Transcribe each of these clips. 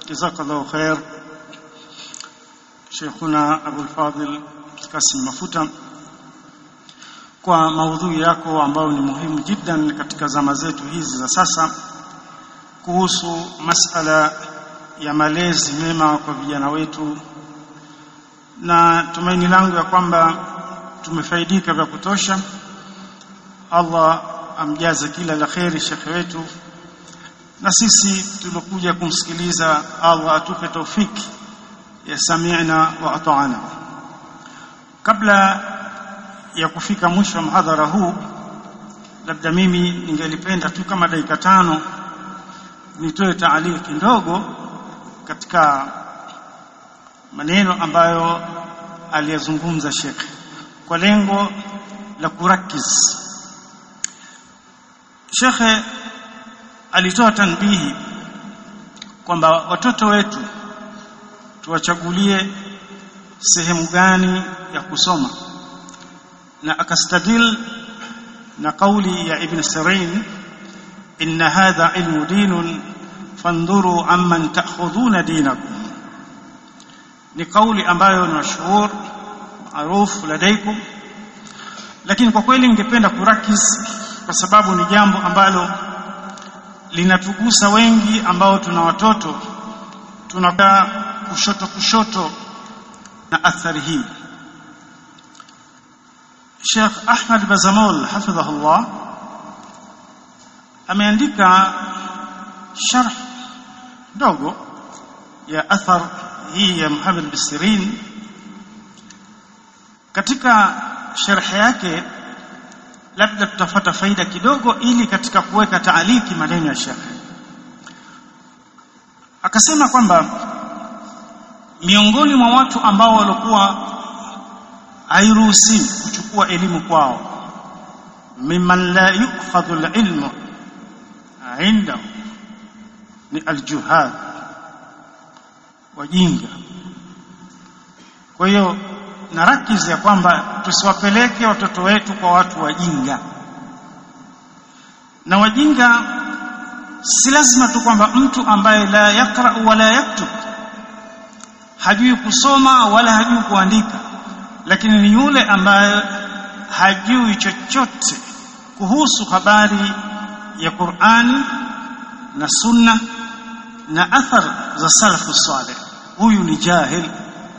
jazakallahu khair Sheikhuna Abul Fadhil Kasim Mafuta kwa maudhui yako ambayo ni muhimu jiddan katika zama zetu hizi za sasa kuhusu masala ya malezi mema kwa vijana wetu na tumaini langu ya kwamba tumefaidika vya kutosha Allah amjaze kila la kheri shekhe wetu na sisi tulokuja kumsikiliza Allah atupe taufiki ya sami'na wa ata'ana kabla ya kufika mwisho wa mhadhara huu labda mimi ningelipenda tu kama dakika tano nitoe taaliki ndogo katika maneno ambayo aliyazungumza Sheikh kwa lengo la kurakiz Sheikh alitoa tanbihi kwamba watoto wetu tuwachagulie sehemu gani ya kusoma na akastadil na kauli ya Ibn Sirin inna hadha ilmu dinun fandhuru amman ta'khudhuna dinakum ni kauli ambayo ni mashuhur maarufu ladaikum lakini kwa kweli ningependa kurakiz kwa sababu ni jambo ambalo linatugusa wengi ambao tuna watoto tunakaa kushoto kushoto na athari hii Sheikh Ahmad Bazamol hafidhahullah ameandika sharh dogo ya athar hii ya Muhammad Bisirin katika sharh yake labda tutafata faida kidogo ili katika kuweka taaliki maneno ya Sheikh akasema kwamba miongoni mwa watu ambao walikuwa hairuhusiwi kuchukua elimu kwao mimman la yukhadhu alilmu indahu ni aljuhad wajinga kwa hiyo narakizi ya kwamba tusiwapeleke watoto wetu kwa watu wajinga na wajinga si lazima tu kwamba mtu ambaye la yakra wala yaktub hajui kusoma wala hajui kuandika lakini ni yule ambaye hajui chochote kuhusu habari ya Qur'ani na Sunna na athar za salafu salih huyu ni jahil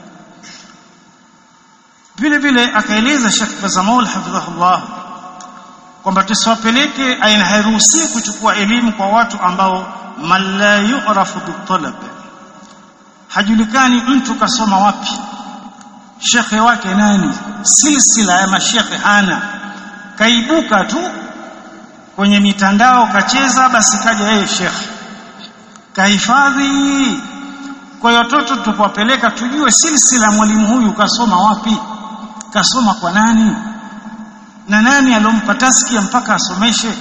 vile vile akaeleza Sheikh Bazamul hafidhahullah kwamba tusiwapeleke aina hairuhusi kuchukua elimu kwa watu ambao man la yu'rafu bitalab hajulikani mtu kasoma wapi shekhe wake nani silsila ya mashekhe hana kaibuka tu kwenye mitandao kacheza basi kaja yeye shekhe kahifadhi kwa hiyo watoto tupowapeleka tujue silsila mwalimu huyu kasoma wapi kasoma kwa nani na nani alompa taskia mpaka asomeshe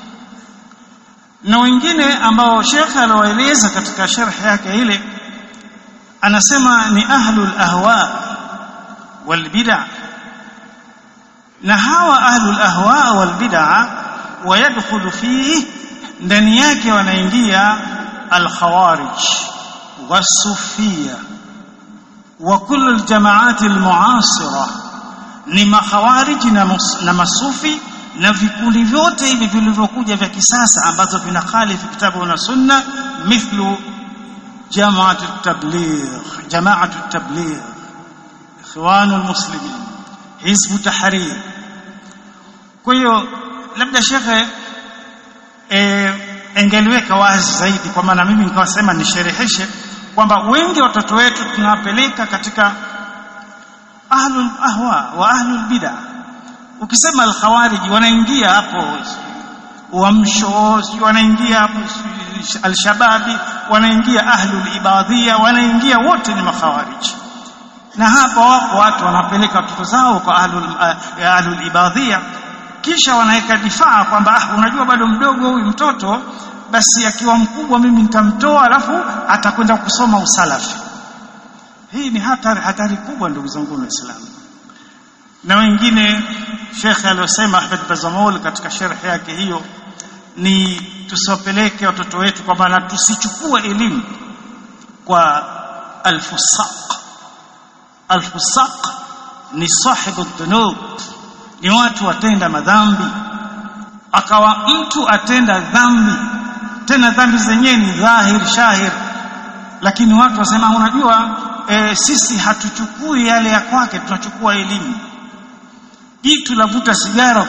na wengine ambao shekhe alowaeleza katika sharhi yake ile anasema ni ahlul ahwa wal bid'ah na hawa ahlul ahwa wal bid'ah wayadkhulu fihi ndani yake wanaingia al khawarij wasufia wa kullu al jamaat al muasira ni makhawariji na, na masufi na vikundi vyote hivi vilivyokuja vya kisasa ambazo vinakhalifu kitabu na sunna mithlu جماعة التبليغ جماعة التبليغ إخوان المسلمين حزب تحرير kwa hiyo labda shekhe e, engeliweka wazi zaidi kwa maana mimi nikawasema nishereheshe kwamba wengi watoto wetu tunawapeleka katika ahlul ahwa wa ahlul bid'a ukisema al-khawarij wanaingia hapo uamsho wanaingia hapo al-shababi wanaingia ahlul ibadhia wanaingia wote ni makhawariji na hapa wako watu wanapeleka watoto zao kwa ahlul uh, ahlul ibadhia kisha wanaweka difaa kwamba ah, unajua bado mdogo huyu mtoto basi akiwa mkubwa mimi nitamtoa alafu atakwenda kusoma usalafi hii ni hatari hatari kubwa ndugu zangu waislamu na wengine shekhe aliyosema Ahmed Bazamol katika sharhi yake hiyo ni tusiwapeleke watoto wetu kwa maana tusichukue elimu kwa alfusaq alfusaq ni sahibu dhunub ni watu watenda madhambi akawa mtu atenda dhambi tena dhambi zenyewe ni dhahir shahir lakini watu wasema unajua e, sisi hatuchukui yale ya kwake tunachukua elimu jitu lavuta sigara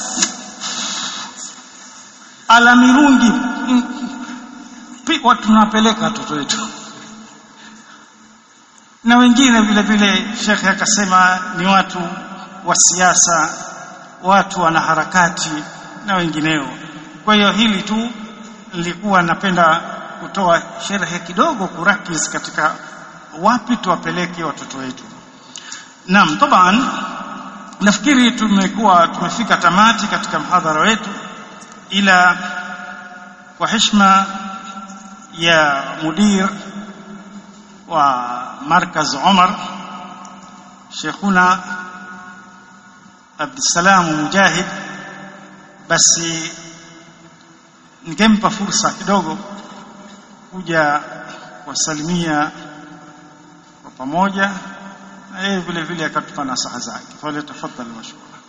ala mirungi watu tunawapeleka watoto wetu na wengine vile vile shekhe akasema ni watu wa siasa watu wana harakati na wengineo kwa hiyo hili tu nilikuwa napenda kutoa sherhe kidogo kurakis katika wapi tuwapeleke watoto wetu naam taban nafikiri tumekuwa tumefika tamati katika mhadhara wetu ila kwa heshima ya mudir wa markaz Umar Sheikhuna Abdussalam Mujahid basi ningempa fursa kidogo kuja kuwasalimia kwa pamoja na yeye vile vile akatupa nasaha zake. Fale tafadhali mashukuru.